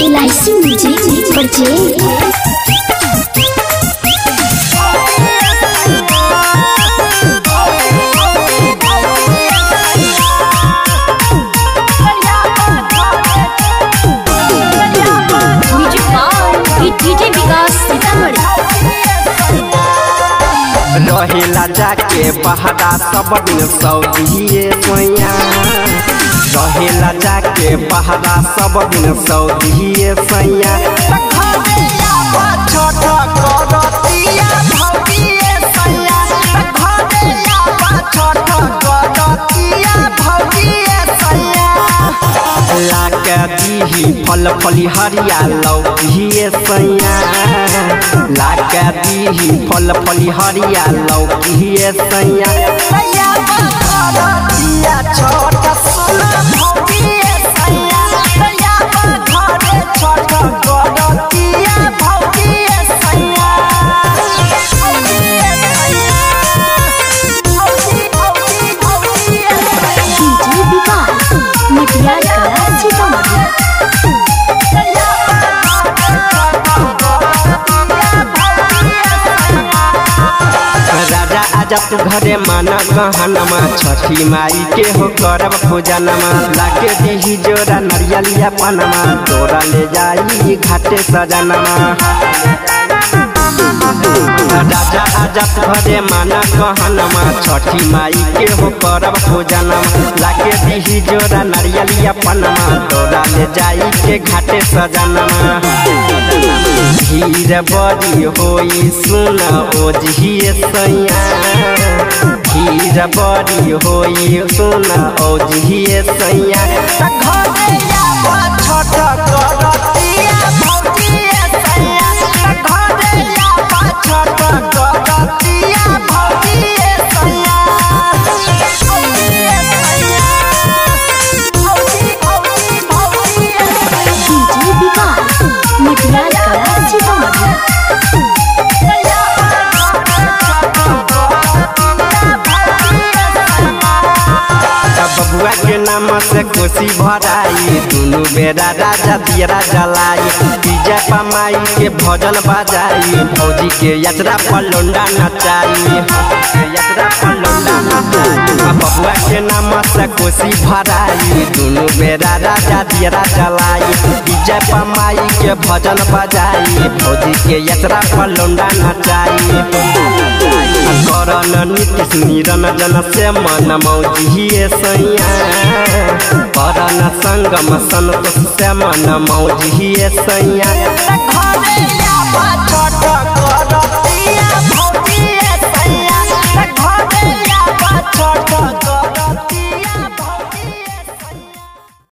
LIC music purchase music by DJ Vikas Sitamarhi रहेला जाके बहरा सब दिन सऊदिए सोया रहेला जाके बहरा सब दिन सऊदिए सैया लाके दीही फल फली हरिया लौकिए सैया लाके दीही फल फली हरिया लौकिए सैया डीजे विकास मटियार कला सीतामढ़ी राजा आजा तू घरे माना गहनमा छठी माई के हो करब पूजनमा लाके दीही जोरा नरियलिया पनमा तोरा ले जाई घाटे सजनमा राजा आजा तू घरे माना गहनमा छठी माई के हो करब पूजनमा लाके दीही जोरा नरियलिया पनमा तोरा ले जाई के घाटे सजनमा भीड़ बड़ी होई सुन ओझिए सैया भीड़ बड़ी होई सुन ओझिए सैया डीजे विकास मटियार कला सीतामढ़ी बबुआ के नाम से कोसी भराई दुनु बेरा राजा दियरा जलाई विजय पमाई के भजन बजाई भौजी के यात्रा पर लोंडा नचाई यात्रा पर लोंडा नचाई बबुआ के नाम से कोसी भराई दुनु बेरा राजा दियरा जलाई विजय पमाई के भजन बजाई भौजी के यात्रा पर लोंडा नचाई करन नीतीश निरंजन से मन मौजिए सैया करन संगम संतोष से मन मौजिए सैया